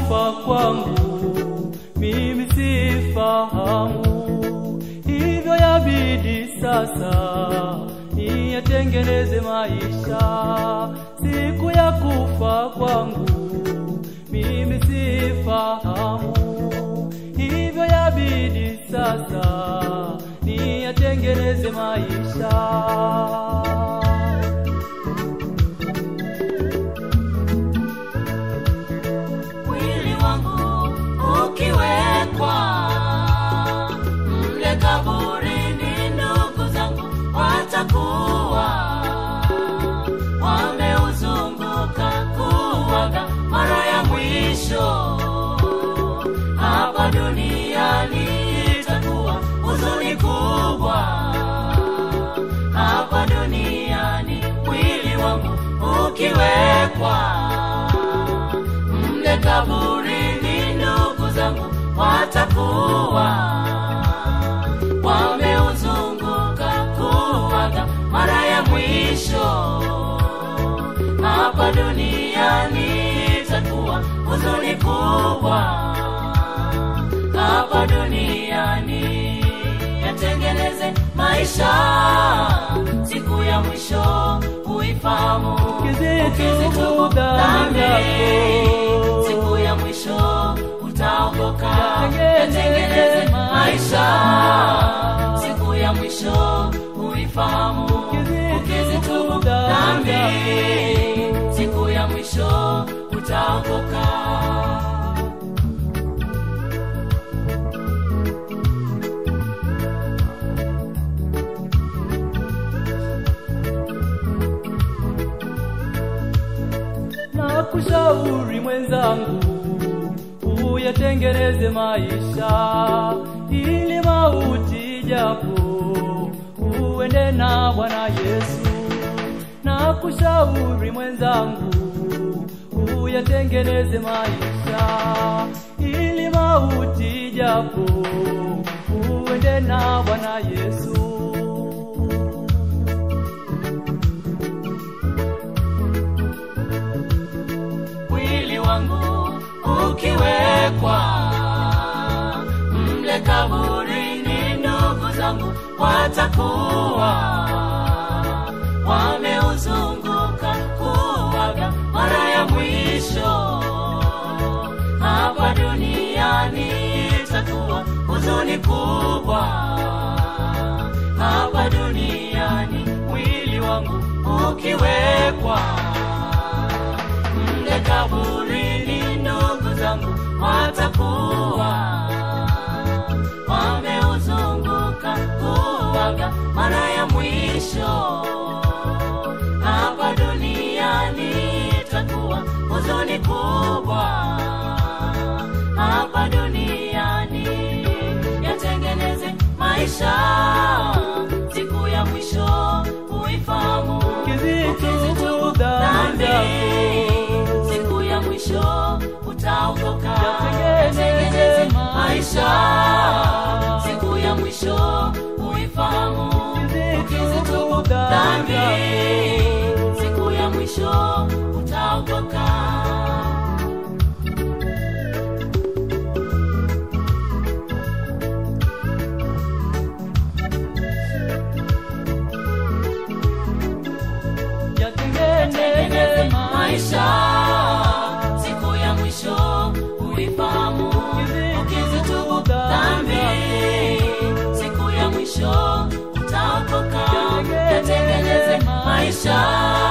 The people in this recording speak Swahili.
kufa kwangu mimi sifahamu, hivyo yabidi sasa niyatengeneze maisha. Siku ya kufa kwangu mimi sifahamu, hivyo yabidi sasa niyatengeneze maisha. mwili wangu ukiwekwa mle kaburini, ndugu zangu watakuwa wameuzunguka kuwaga mara ya mwisho hapa duniani. Itakuwa huzuni kubwa hapa duniani, mwili wangu ukiwekwa mle kaburini, ndugu zangu watakuwa wameuzunguka kuwaga mara ya mwisho hapa duniani. Itakuwa huzuni kubwa hapa duniani, yatengeneze maisha siku ya mwisho uifahamu Ukizitubu dhambi zako. siku ya mwisho utaokoka Yatengeneze yatengeneze maisha maisha. siku ya mwisho uifahamu Ukizitubu ukizitubu dhambi dhambi siku ya mwisho utaokoka na kushauri mwenzangu uyatengeneze maisha ili mauti japo uende na Bwana Yesu. Na kushauri mwenzangu uyatengeneze maisha ili mauti japo uende na Bwana Yesu. mwili wangu ukiwekwa mle kaburini, ndugu zangu watakuwa wameuzunguka kuwaga mara ya mwisho hapa duniani. Itakuwa huzuni kubwa hapa duniani, mwili wangu ukiwekwa mle kaburini, ndugu zangu watakuwa wameuzunguka kuwaga mara ya mwisho hapa duniani. Itakuwa huzuni kubwa hapa duniani, yatengeneze maisha siku ya mwisho uifahamu Ukizitubu dhambi zako. siku ya mwisho utaokoka Yatengeneze yatengeneze maisha maisha. siku ya mwisho uifahamu ukizitubu dhambi siku ya mwisho utaokoka Yatengeneze Tengeneze maisha maisha siku ya mwisho uifahamu ukizitubu dhambi siku ya mwisho utaokoka yatengeneze maisha